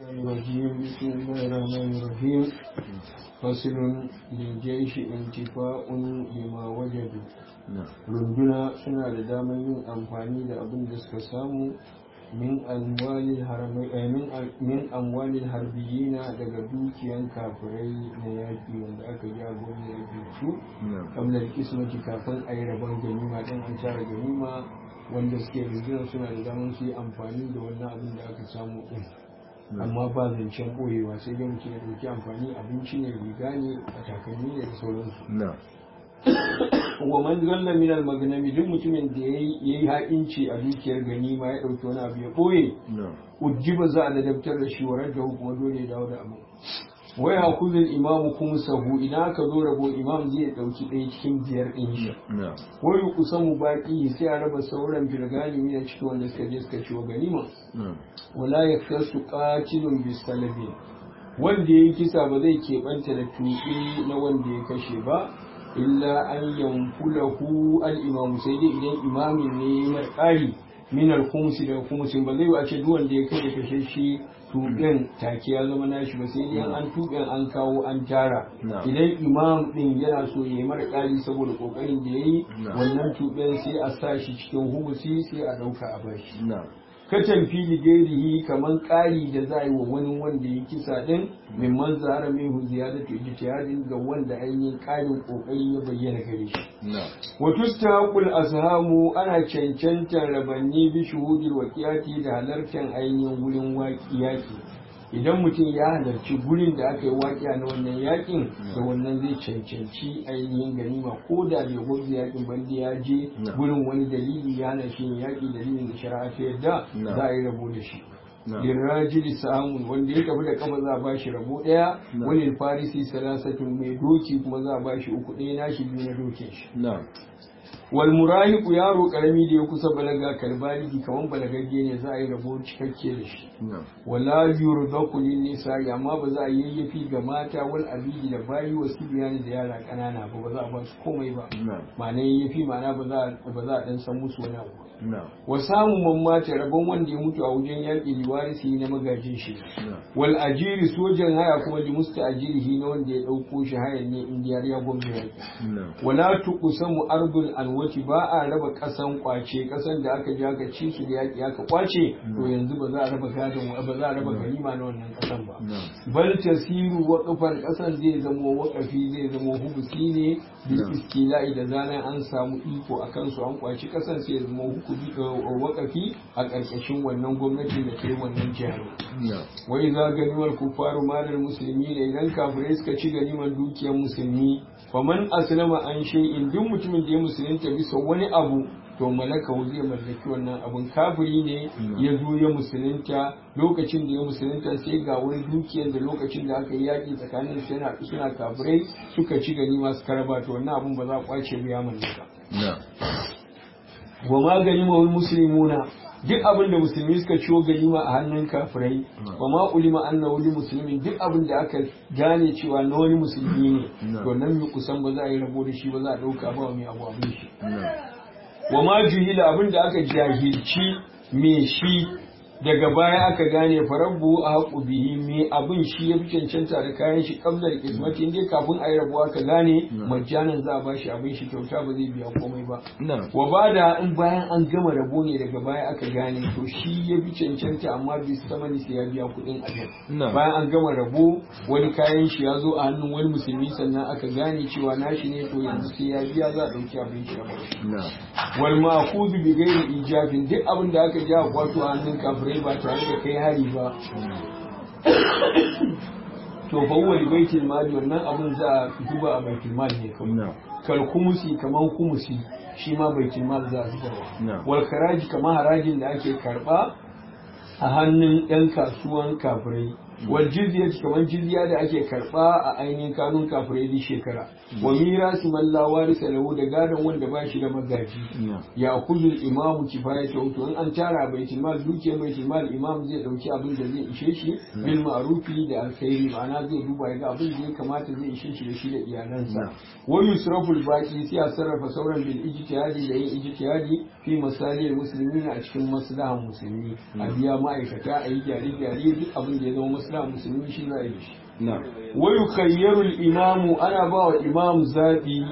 الرجيم بسم الله الرحمن الرحيم فصل للجيش انتفاء لما وجدوا runduna suna da damar yin amfani da abin da suka samu min amwalin harbiyina daga dukiyan kafirai na yaƙi wanda aka ja gwamna yaƙi su kamlar kismati kafin a yi rabon ganima ɗin an tara ganima wanda suke rundunar suna da damar su yi amfani da wannan abin da aka samu ɗin amma ba zancen ɓoyewa sai dai mutum ya ɗauki amfani abinci ne riga ne a takalmi ne da sauransu wa man zalla min al magnami duk mutumin da yayi ha'inci a dukiyar ganima ya dauki wani abu ya boye ujiba za a ladabtar da shi warar da kuma dole ya dawo da abu wai hakuzu imamu kuma sahu idan aka zo rabo imam zai dauki ɗaya cikin biyar ɗin shi wai kusan baki sai a raba sauran firgani ne cikin wanda suka je suka ci wa ganima wala yaktasu qatilun bisalabi wanda ya kisa ba zai keɓanta da tuɓe na wanda ya kashe ba illa an yanfulahu al-imamu sai dai idan imamin ne mai ƙari min al-khumsi da khumsin ba zai ba ce duk wanda ya kai kashe shi tuɓen take ya zama nashi ba sai dai an tuɓen an kawo an tara idan imam din yana so ya yi mara ƙari saboda ƙoƙarin da ya yi wannan tuɓen sai a sa shi cikin humusi sai a ɗauka a bashi katan fili gairihi kaman ƙari da za a yi wa wani wanda ya kisa din min man zara min hu ziyadatu ijtihadin ga wanda ainihin ƙarin kokari ya bayyana gare shi wa tustaqul ashamu ana cancantar rabanni bi shuhudil waqiyati da halartar ainihin gurin waƙiyaki idan mutum ya halarci gurin da aka yi waƙiya na wannan yakin da wannan zai cancanci ainihin ganima ko da bai gwamnati yakin bandi ya je gurin wani dalili ya hana shi yaƙi dalilin da shari'a ta yadda za a yi rabo da shi lirajili samun wanda ya tafi da kama za a ba shi rabo ɗaya wani farisi salasatun mai doki kuma za a ba shi uku ɗaya na shi biyu na dokin shi wal murahiqu yaro karami da ya kusa balaga kalbaligi kaman balagagge ne za a yi rabo cikakke da shi wala yurdaku lin nisa amma ba za a yayyafi ga mata wal abidi da bayi wa sibiyani da yara kanana ba ba za a ba su komai ba ma'ana yayyafi ma'ana ba za ba za a dan san musu wani abu wa samu mamata rabon wanda ya mutu a wajen yaƙi liwarisi na magajin shi wal ajiri sojan haya kuma li musta ajirihi na wanda ya ɗauko shi hayan ne indiyar ya gwamna yaƙi wala tuqsamu ardul alwati ba a raba ƙasan kwace ƙasan da aka ji aka ci su da yaƙi aka kwace to yanzu ba za a raba gadon ba za a raba ganima na wannan ƙasan ba bal tasiru waqfan ƙasan zai zamo waƙafi zai zamo hubusi ne bil istila'i da zanen an samu iko akan su an kwaci ƙasan sai ya zama hukumi wakafi a ƙarƙashin wannan gwamnati da ke wannan jihar. Wai za ganimar kufaru malar musulmi ne idan kafirai suka ci ganimar dukiyar musulmi faman aslama an in duk mutumin da ya musulunta bisa wani abu to malaka zai mallaki wannan abun kafiri ne ya zo ya musulunta lokacin da ya musulunta sai ga wani dukiyar da lokacin da aka yi yaƙi tsakanin suna suna kafirai suka ci ganima suka raba to wannan abun ba za a kwace ba ya mallaka. wa magani mawul musulmuna duk abin da musulmi suka ciwo ganima a hannun kafirai wa ma ulima anna wani musulmi duk abin da aka gane cewa na wani musulmi ne to nan mi kusan ba za a yi rabo da shi ba za a dauka ba mai abu abin shi wa ma juhila abin da aka jahilci me shi daga baya aka gane farabbu a haƙu bihi me abin shi ya fi cancanta da kayan shi kamlar ismati inda kafin a yi rabu aka gane majjanan za a ba shi abin shi kyauta ba zai biya komai ba wa ba da in bayan an gama rabo ne daga baya aka gane to shi ya fi cancanta amma bi samani sai ya biya kuɗin ajal bayan an gama rabo wani kayan shi ya zo a hannun wani musulmi sannan aka gane cewa nashi ne to yanzu sai ya biya za a ɗauki abin shi a wal ma'khudhu bi ghairi ijabin duk abin da aka ja kwato a hannun kafirai ba tare da kai hari ba to fa huwa li baitil mali wannan abun za a duba a baitul mal ne kawai kal kumusi kaman kumusi shi ma baitul mal za a zuba wal karaji kaman harajin da ake karba a hannun yan kasuwan kafirai wal jizya kamar jizya da ake karba a ainihin kanun kafirai duk shekara wa mirasi man la warisa lahu da gadon wanda ba shi da magaji ya kuzu imamu kifayata to in an tara baitul mal dukiyar baitul mal imam zai dauki abin da zai ishe shi bil ma'rufi da alkhairi ma'ana zai duba ya ga abin da ya kamata zai ishe shi da shi da iyalansa wa yusraful baqi sai a sarrafa sauran bil ijtihadi da yin ijtihadi fi masalil muslimin a cikin maslahan musulmi a biya ma'aikata a yi gyare-gyare duk abin da ya zama maslahan musulmi shi za a yi shi wa yukhayyaru al-imamu ana ba wa imam zabi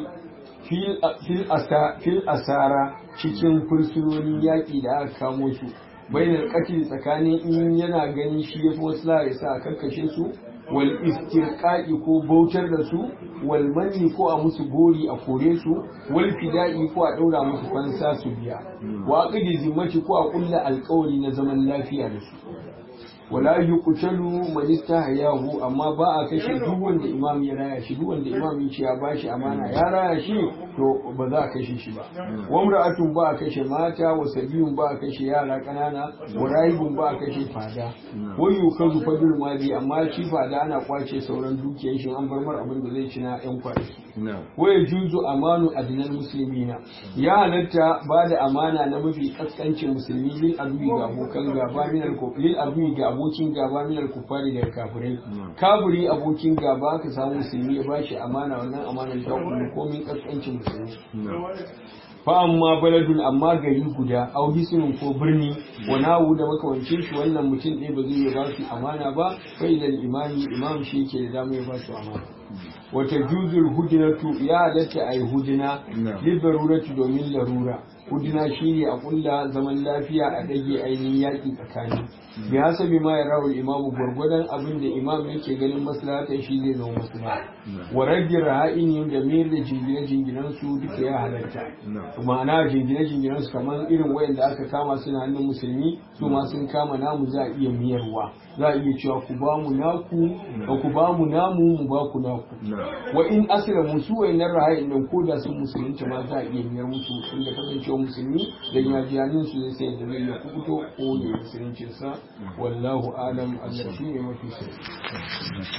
fil asara cikin fursunonin yaƙi da aka kamo su bainar katil tsakanin in yana ganin shi ya fi wasu ya sa a karkashe su wal istirqa'i ko bautar da su wal manni ko a musu gori a kore su wal fida'i ko a daura musu fansa su biya wa aqdi zimmati ko a kulla alƙawari na zaman lafiya da su wala yuqtalu man istahyahu amma ba a kashe duk wanda imam ya raya shi duk wanda imam ya ce ya bashi amana ya raya shi to ba za a kashe shi ba wa imra'atun ba a kashe mata wa sabiyun ba a kashe yara kanana wa rahibun ba a kashe fada wa yukazu fadul mali amma shi fada ana kwace sauran dukiyar shi an bar mar abin da zai ci na yan kwanaki wa yajuzu amanu adnal muslimina ya halatta ba da amana na mafi kaskancin musulmi lil adui ga abokan gaba min al lil adui ga abokin gaba min al kufari da kafirai kafiri abokin gaba ka samu musulmi ya bashi amana wannan amana ta kullu komin kaskancin musulmi fa amma baladun amma gari guda au hisnun ko birni wa nawu da makawancin shi wannan mutum ɗaya ba zai ba su amana ba fa ilal imami imam shi ke da dama ya ba su amana wata juzul hudinatu ya halatta a yi hudina libaruratu domin larura hudina shine a kulla zaman lafiya a dage ainihin yaƙi tsakani bi hasabi ma ya rawul imamu gwargwadon abin da imam yake ganin maslahatan shi zai zama maslaha wa rage raha'in da mayar da jingine jinginan su duka ya halatta ma'ana jingine jinginan su kamar irin wayanda aka kama suna hannun musulmi su ma sun kama namu za a iya miyarwa za a iya cewa ku ba mu naku ba ku ba mu namu mu ba ku naku wa in asira musu wayannan raha'in nan ko da sun musulunta ma za a iya miyar musu inda kasancewa musulmi da yajiyanin su zai sai da zai ya kubuto ko ya musuluncinsa wallahu alam Allah shi ne mafi sai